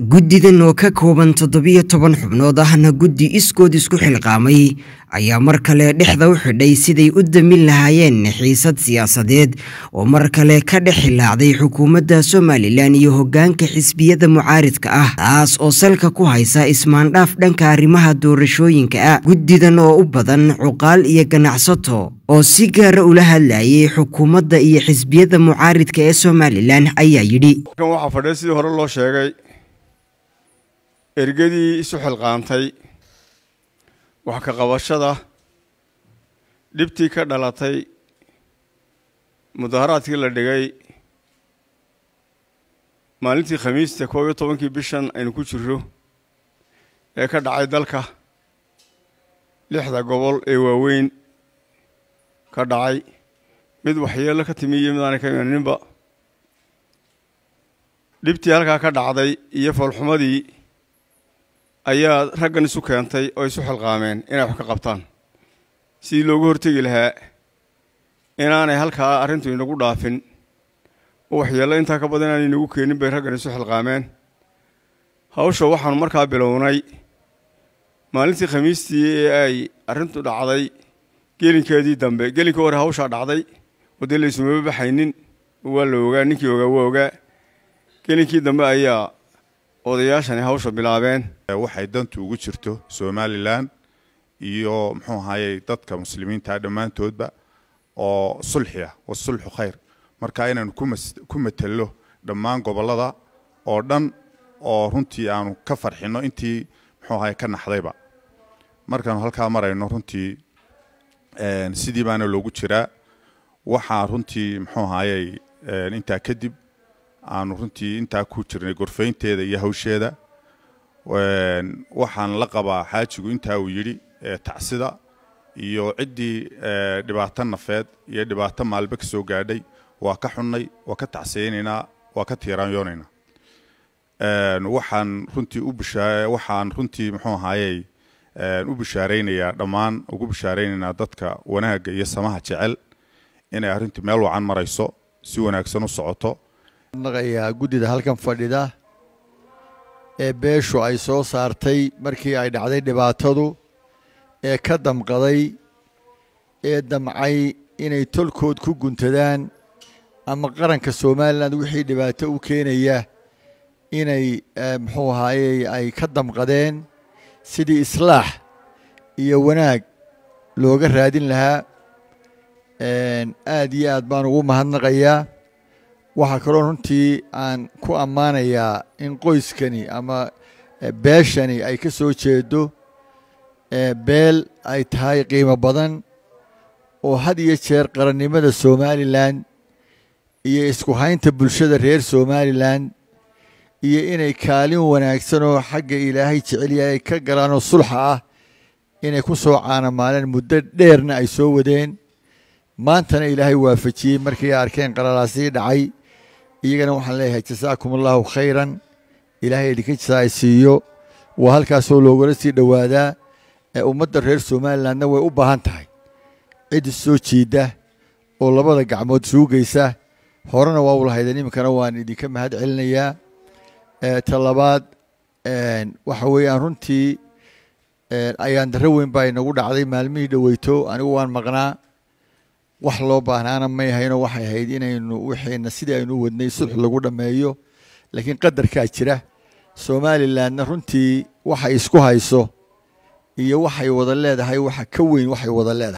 guddidan oo ka kooban toddobiyo toban xubnood ahna guddi iskood isku xilqaamay ayaa mar kale dhexda u xidhay siday u damin lahaayeen xiisad siyaasadeed oo mar kale ka dhex hilaacday xukuumadda somalilan iyo hoggaanka xisbiyada mucaaridka ah taas oo salka ku haysa ismaandhaaf dhanka arrimaha doorashooyinka ah guddidan oo u badan cuqaal iyo ganacsato oo si gaara ula hadlayay xukuumadda iyo xisbiyada mucaaridka ee somalilan ayaa yidhi waxaa fadhiya sidii hore loo sheegay ergadii isu xilqaantay wax ka qabashada dhibtii ka dhalatay mudaharaadkii la dhigay maalintii khamiista koob iyo tobankii bishan aynu ku jirro ee ka dhacay dalka lixda gobol ee waaweyn ka dhacay mid waxyeello ka timi iyo mid aanay ka imaninba dhibtii halkaa ka dhacday iyo foolxumadii ayaa raggan isu keentay oo isu xilqaameen inay wax ka qabtaan sidii loogu hortegi lahaa inaanay halkaa arrintu inagu dhaafin oo waxyeello intaa ka badan inaanay inagu keenin bay raggan isu xilqaameen hawsha waxaanu markaa bilownay maalintii khamiistii ee ay arrintu dhacday gelinkeedii dambe gelinkii hore hawshaa dhacday oo dee laysumaba baxaynin waa la ogaa ninkii ogaa waa ogaa gelinkii dambe ayaa odayaashani hawsha bilaabeen waxay dantu ugu jirto somalilan iyo muxuu ahayey dadka muslimiinta dhammaantoodba oo sulxi ah wasulxu khayr marka inaanu ku matello dhammaan gobollada oo dhan oo runtii aanu ka farxinno intii muxuu ahaye ka naxdayba markaanu halkaa marayno runtii sidii baana loogu jiraa waxaa runtii muxuu ahayey intaa kadib aanu runtii intaa ku jirnay gorfaynteeda iyo hawsheeda waxaan la qabaa xaajigu intaa uu yidhi tacsida iyo ciddii dhibaato nafeed iyo dhibaato maalbe ka soo gaadhay waa ka xunnay waa ka tacsiyaynaynaa waa ka tiiraanyoonaynaa waxaan runtii u bishaa waxaan runtii muxuu ahaayey u bishaaraynayaa dhammaan ugu bishaaraynaynaa dadka wanaagga iyo samaha jecel inay arrintii meel wacan marayso si wanaagsan u socoto naqayaa guddida halkan fadhida ee beeshu ay soo saartay markii ay dhacday dhibaatadu ee ka damqaday ee damcay inay tolkood ku guntadaan ama qaranka somalilan wixii dhibaato u keenaya inay muxuu ahaayey ay ka damqadeen sidii islaax iyo wanaag looga raadin lahaa aad iyo aad baan ugu mahadnaqayaa waxaa kaloo runtii aan ku ammaanayaa in qoyskani ama beeshani ay ka soo jeedo beel ay tahay qiimo badan oo had iyo jeer qarannimada somalilan iyo isku haynta bulshada reer somalilan iyo inay kaalin wanaagsan oo xagga ilaahay jecelyahay ay ka galaanoo sulxa ah inay ku soo caanamaaleen muddo dheerna ay soo wadeen maantana ilaahay waafajiyey markii ay arkeen qalalaasii dhacay iyagana waxaan leeyahay jasaakum allahu khayran ilaahay idinka jasaa ay siiyo waa halkaasoo loogala sii dhowaadaa ee ummadda reer somalilandna way u baahan tahay cid soo jiidda oo labada gacmood suugaysa horena waa u lahaydeen iminkana waan idinka mahad celinayaa ta labaad waxa weeyaan runtii ayaan darro weyn baa inagu dhacday maalmihii dhoweyto anigu waan maqnaa wax loo baahnaana may haynoo waxay ahayd inaynu wixiina sidii aynu u wadnay sulx lagu dhammeeyo laakiin qadarkaa jira somalilandna runtii waxay isku hayso iyo waxay wada leedahay waxa ka weyn waxay wada leedahay